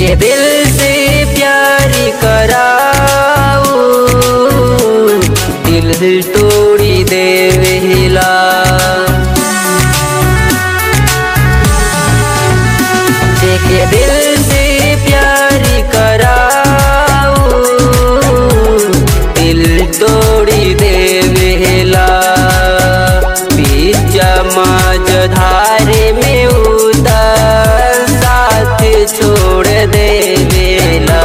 जेके दिल से प्यार कराऊ दिल दिल तोड़ी देवेला जेके दिल से प्यार कराऊ दिल तोड़ी देवेला बीच मज धारे में उतर साथ छोड़ देवेला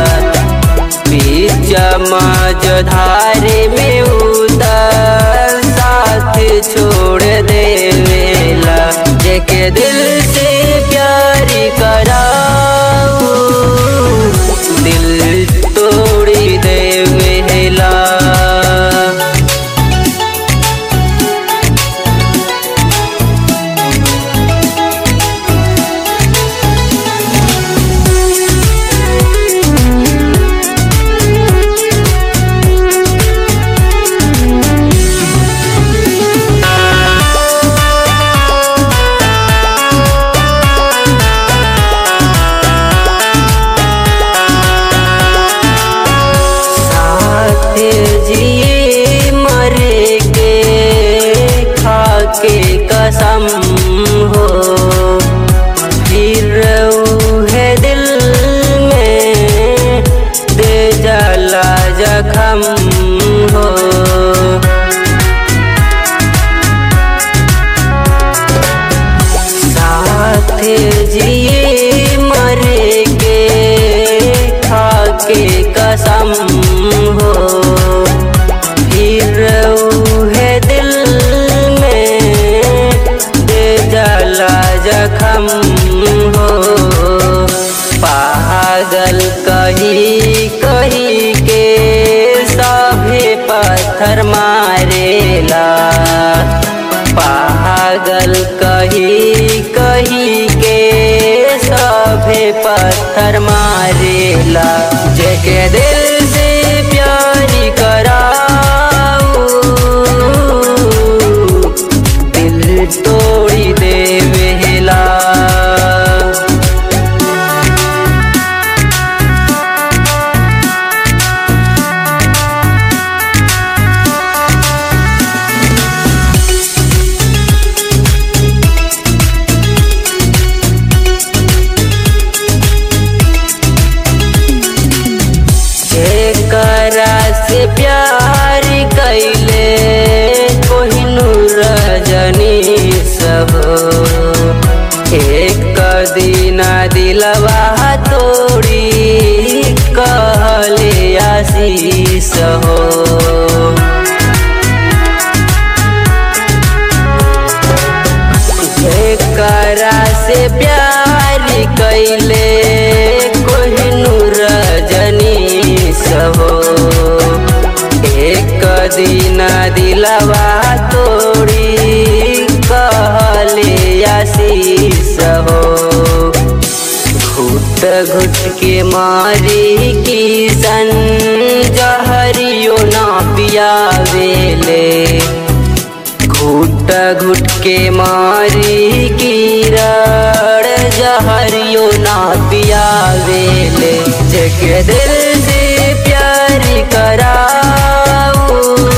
बीच मज धारे में उतर साथ छोड़ देवेला जेके दिल से प्यार कराऊ दिल तोड़ी देवेला साथ जिए मरे के खाके कसम हो फिर है दिल में दे जला जखम हो साथ जिए मरे के खाके कसम हो फिर है दिल में दे जला जखम हो पागल कही कही के सभे पत्थर मारेला पागल कही कही के सभे पत्थर मारेला जेके दिल से प्यार कराऊ दिल तोड़ी देवेला जेकरा से प्यार कैले कोहिनूर रजनी सब एक दिन दिलवा तोड़ी कहले आशीष हो जेकरा से प्यार कैले कोहिनूर रजनी हो एक दिन दिलवा तोड़ी कहले आशीष हो घुट घुट के मारी किसन जहरियो ना पियावेले घुट घुट के मारी कीरड़ जहरियो ना पियावेले जेके दिल से प्यार कराऊ